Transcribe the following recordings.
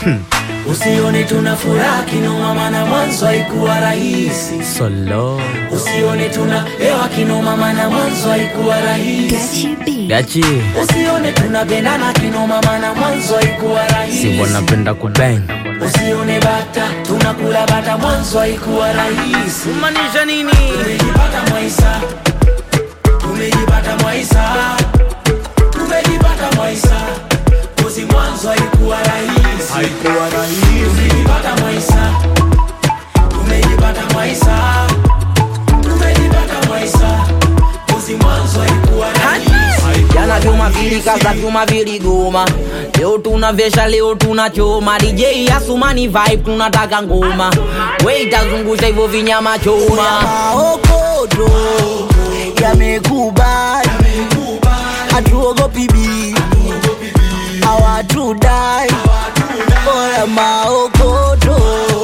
Usione tuna furaha kinoma, maana mwanzo haikuwa rahisi. Solo Usione tuna hewa kinoma, maana mwanzo haikuwa rahisi. Gachi Usione tunapendana kinoma, maana mwanzo haikuwa rahisi. si wanapenda kubang Usione bata tunakula bata, mwanzo haikuwa rahisi. Maanisha nini? Tumejipata Mwaisa, tumejipata Mwaisa, tumejipata Mwaisa, kozi mwanzo haikuwa rahisi, haikuwa rahisi. Tumejipata Mwaisa, tumejipata Mwaisa, tumejipata Mwaisa, kozi mwanzo haikuwa rahisi. Jana vyuma vilikaza vyuma viligoma, leo tunavesha, leo tunachoma. DJ Asumani vibe, tunataka ngoma, we itazungusha hivyo vinyama choma. maokodo yamekubali, hatuogopi bibi, hawatudai. Oya, maokodo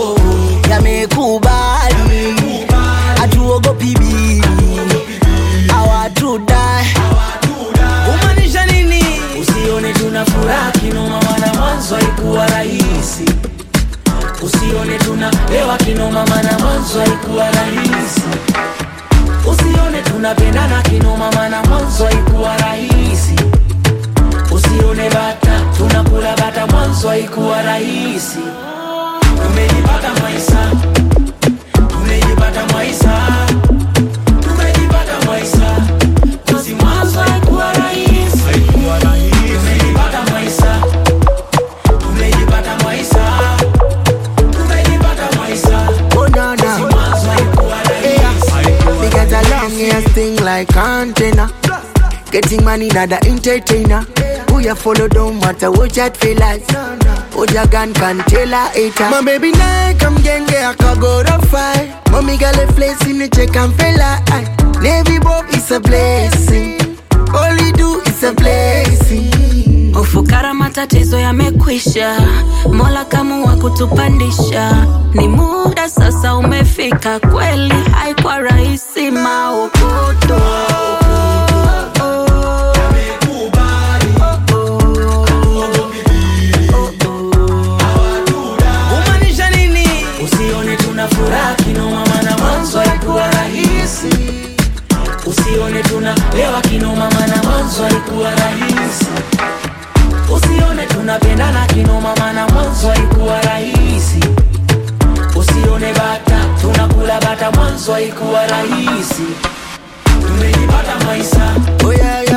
yamekubali, hatuogopi bibi, hawatudai. Kumaanisha nini? Usione tuna furaha kinoma, maana mwanzo haikuwa rahisi. Usione tuna hewa kinoma, maana mwanzo haikuwa rahisi. Usione tunapendana kinoma, maana mwanzo haikuwa rahisi. Usione bata tunakula bata, mwanzo haikuwa rahisi. Tumejipata Mwaisa, tumejipata Mwaisa, tumejipata Mwaisa, kozi mwanzo haikuwa rahisi. Tumejipata Mwaisa, tumejipata Mwaisa, tumejipata Mwaisa, Oh, no, no. mwanzo haikuwa rahisi. Me get a long ass thing like antenna. Getting money, not the entertainer. Who you follow don't matter what you feel like. What your gun can tell a hater. My baby now come genge akago to fight. Mommy got a place in the check and fella. aye. Navy Bob is a blessing. All you do is a blessing. Ufukara matatizo yamekwisha, Mola kamua kutupandisha. Ni muda sasa umefika, kweli haikuwa rahisi maokoto Kumaanisha nini? Usione tuna furaha kinoma, maana mwanzo haikuwa rahisi. Usione tuna lewa kinoma, maana mwanzo haikuwa rahisi. Usione tunapendana kinoma, maana mwanzo haikuwa rahisi. Usione bata tunakula bata, mwanzo haikuwa rahisi. Tumejipata Mwaisa, Oh yeah, yeah.